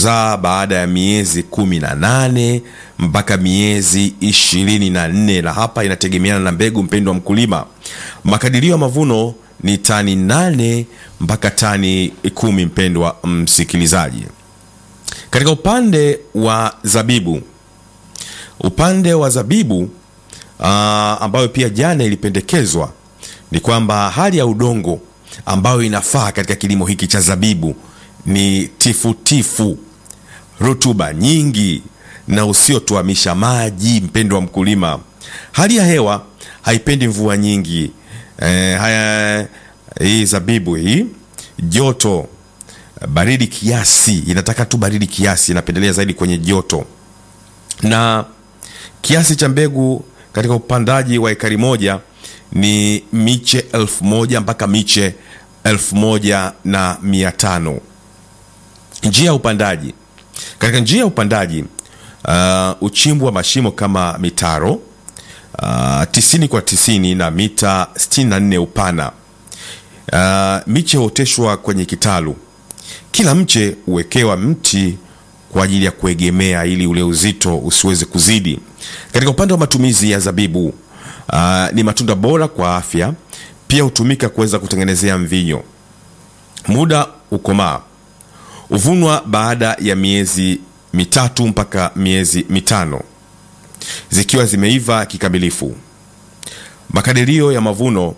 kuzaa baada ya miezi kumi na nane mpaka miezi ishirini na nne na hapa inategemeana na mbegu, mpendo wa mkulima. Makadirio ya mavuno ni tani nane mpaka tani kumi, mpendwa msikilizaji. Katika upande wa zabibu, upande wa zabibu uh, ambayo pia jana ilipendekezwa ni kwamba hali ya udongo ambayo inafaa katika kilimo hiki cha zabibu ni tifutifu, rutuba nyingi na usiotuamisha maji. Mpendo wa mkulima, hali ya hewa haipendi mvua nyingi. Eh, haya, hii zabibu hii joto baridi kiasi, inataka tu baridi kiasi, inapendelea zaidi kwenye joto, na kiasi cha mbegu katika upandaji wa ekari moja ni miche elfu moja mpaka miche elfu moja na mia tano. Njia ya upandaji, katika njia ya upandaji uh, uchimbu wa mashimo kama mitaro uh, tisini kwa tisini na mita 64 upana. Uh, miche huoteshwa kwenye kitalu kila mche huwekewa mti kwa ajili ya kuegemea ili ule uzito usiweze kuzidi. Katika upande wa matumizi ya zabibu, uh, ni matunda bora kwa afya, pia hutumika kuweza kutengenezea mvinyo. Muda ukomaa huvunwa baada ya miezi mitatu mpaka miezi mitano zikiwa zimeiva kikamilifu. Makadirio ya mavuno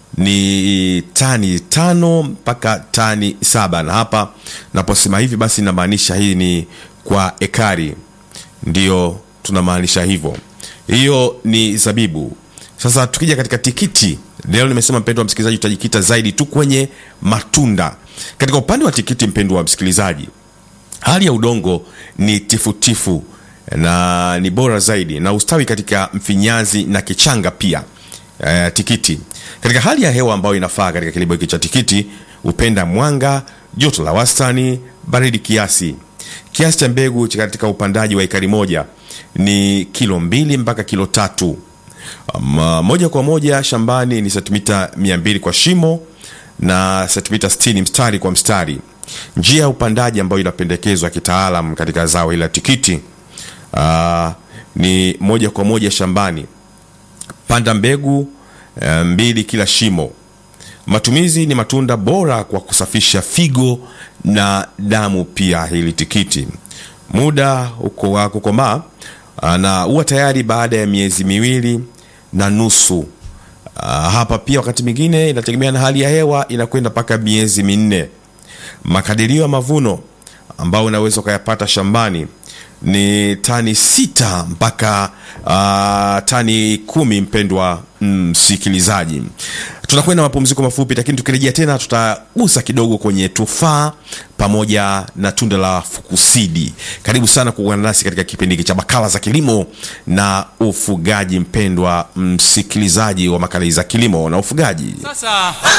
ni tani tano mpaka tani saba na hapa naposema hivi basi inamaanisha hii ni kwa ekari, ndio tunamaanisha hivyo. Hiyo ni zabibu. Sasa tukija katika tikiti, leo nimesema mpendo wa msikilizaji, tutajikita zaidi tu kwenye matunda. Katika upande wa tikiti, mpendo wa msikilizaji, hali ya udongo ni tifutifu na ni bora zaidi na ustawi katika mfinyazi na kichanga pia. Uh, tikiti katika hali ya hewa ambayo inafaa katika kilimo hiki cha tikiti hupenda mwanga, joto la wastani, baridi kiasi. Kiasi cha mbegu katika upandaji wa ekari moja ni kilo mbili mpaka kilo tatu. Um, moja kwa moja shambani ni sentimita mia mbili kwa shimo na sentimita sitini mstari kwa mstari. Njia ya upandaji ambayo inapendekezwa kitaalam katika zao hili la tikiti uh, ni moja kwa moja shambani panda mbegu mbili kila shimo. Matumizi ni matunda bora kwa kusafisha figo na damu pia hili tikiti. Muda uko wa kukomaa na huwa tayari baada ya miezi miwili na nusu. Hapa pia wakati mwingine inategemea na hali ya hewa, inakwenda mpaka miezi minne. Makadirio ya mavuno ambayo unaweza ukayapata shambani ni tani sita mpaka uh, tani kumi. Mpendwa msikilizaji, mm, tunakwenda mapumziko mafupi, lakini tukirejea tena tutagusa kidogo kwenye tufaa pamoja na tunda la fukusidi. Karibu sana kuungana nasi katika kipindi hiki cha makala za kilimo na ufugaji, mpendwa msikilizaji wa makala za kilimo na ufugaji. Sasa